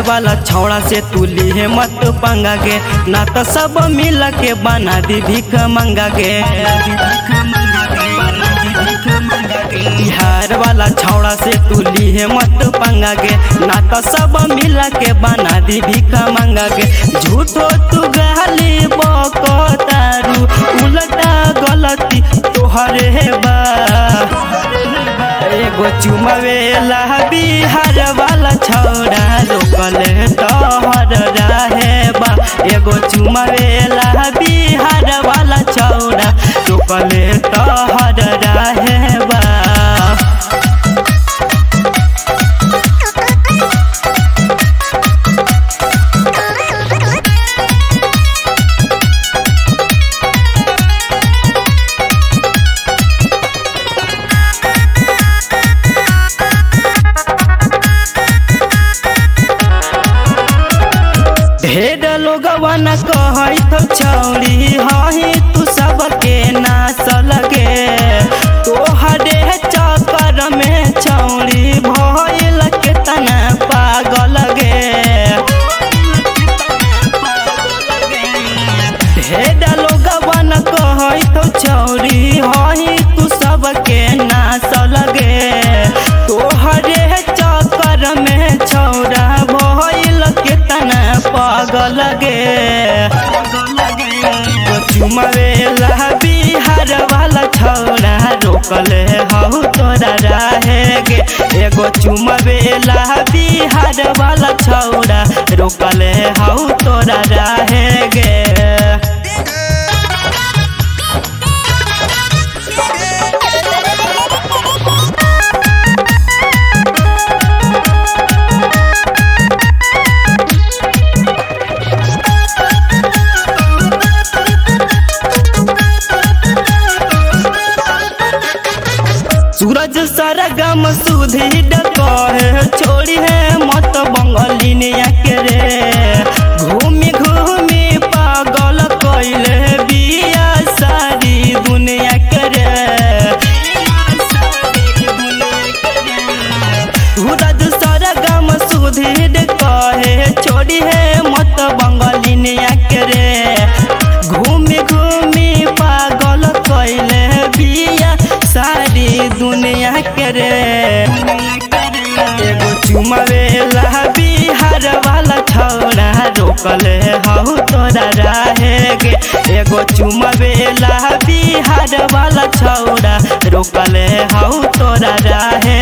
वाला छौड़ा से तू लीहे मत पंगा गे ना तो सब मिल के बना दी भीख मंगा गे बिहार वाला छौड़ा से तू लीहे मत पंगा गे ना तो सब मिल के बना दी भीख मंगा गे झूठो तू गाली बको तारू उल्टा गलती तोहरे बा एगो चुमवेला बिहार वाला छौड़ा रोकल तोहर रहे बा एगो चुमवेला बिहार वाला छौड़ा रोकल तोहर रहे बा ढेर लोगवन कहत छौरी हही तू सबके नास लगे तोहरे चक्कर में छौरी भइल के तना पागल गे ढेर लोगवन कहत छौरी हही तू सबके नास लगे तोहरे चक्कर में छौरा भइल के तना पागल गे चुमवेला बिहार वाला छौरा रोकल हऊ तोरा रहे गे एगो चुमवेला बिहार वाला छौरा रोकल हऊ तोरा रहे गे सूरज सरगम सुधी डकहे छोड़ी है मत बंगलिनिया के रे घूमी घूमी पागल कैले बिया सारी दुनिया के रे सूरज सरगम सुधी कहे छोड़ी है मत बंगलिनिया के रे घूमी घूमी पागल कैले बिया सारी दुनिया के रे एगो चुमवेला बिहार वाला छौड़ा रोकल हऊ तोरा रहे गे एगो चुमवेला बिहार वाला छौड़ा रोकल हऊ तोरा रहे